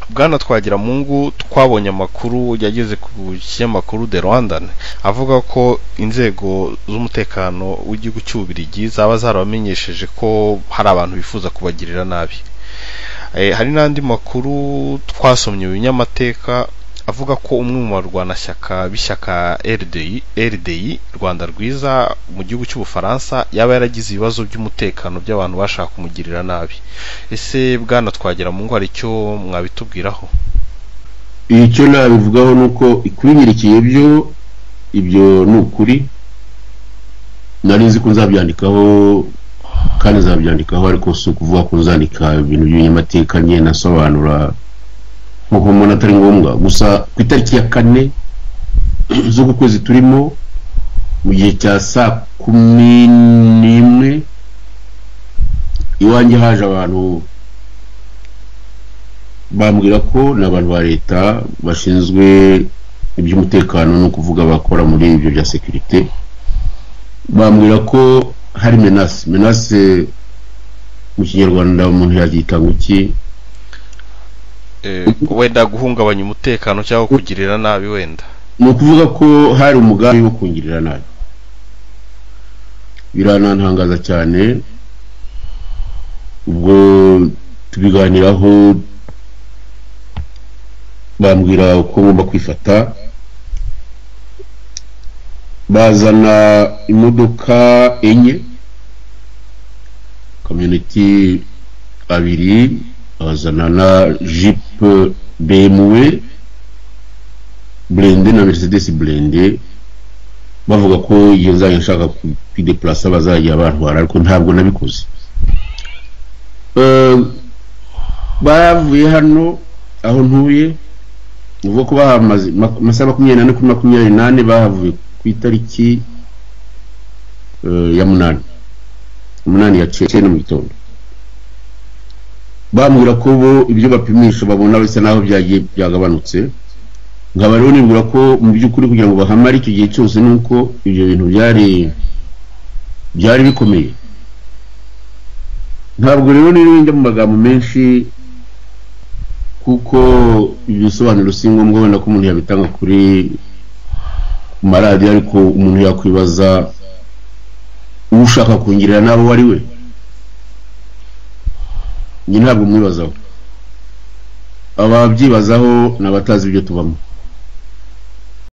bwana twagiramungu twabonye amakuru yageze ku kinyamakuru de rwandan avuga ko inzego z'umutekano w'igihugu cy'ububirigi zaba zarabamenyesheje ko hari abantu bifuza kubagirira nabi hari n'andi makuru twasomye mu binyamateka avuga ko umwe mu barwanashyaka b'ishyaka RDI RDI Rwanda rwiza mu gihugu cy'Ubufaransa yaba yaragize ibibazo by'umutekano by'abantu bashaka kumugirira nabi ese bwana twagera mu ngo hari icyo mwabitubwiraho icyo nabivugaho ni uko ikubimirikiye byo ibyo ni ukuri nari nzi ko nzabyandikaho kandi nzabyandikaho ariko si ukuvuga ko nzandika ibintu by'ibinyamateka nyine nasobanura nk'uko umuntu atari ngombwa gusa ku itariki ya kane z'uku kwezi turimo mu gihe cya saa kumi n'imwe iwanjye haje abantu bambwira ko ni abantu ba leta bashinzwe iby'umutekano ni ukuvuga bakora muri ibyo bya sekirite bambwira ko hari menase menase mu kinyarwanda umuntu yabyita ngo iki wenda guhungabanya umutekano cyangwa kugirira nabi wenda ni ukuvuga ko hari umugambi wo kungirira nabi biranantangaza cyane ubwo tubiganiraho bambwira uko ngomba kwifata bazana imodoka enye kamyoneti abiri bazana na jipe bemuwe burende na merisedesi burende bavuga ko iyo nzajya nshaka kwideplasa bazajya bantwara ariko ntabwo nabikoze bavuye hano aho ntuye uvuga ko bahamaze amasaha makumyabiri n'ane kuri makumyabiri n'ane bahavuye ku itariki ya munani umunani ya cye mu gitondo bambwira ko bo ibyo bapimisha babona bisa naho byagiye byagabanutse nkaba rero nibwira ko mu by'ukuri kugira ngo bahamare icyo gihe cyose ni uko ibyo bintu byari byari bikomeye ntabwo rero njya mu magambo menshi kuko ibisobanuro si ngombwa wenda ko umuntu yabitanga kuri maradiyo ariko umuntu yakwibaza uwo ushaka kungirira nawe uwo ari we njye ntabwo mwibazaho ababyibazaho ni abatazi ibyo tubamo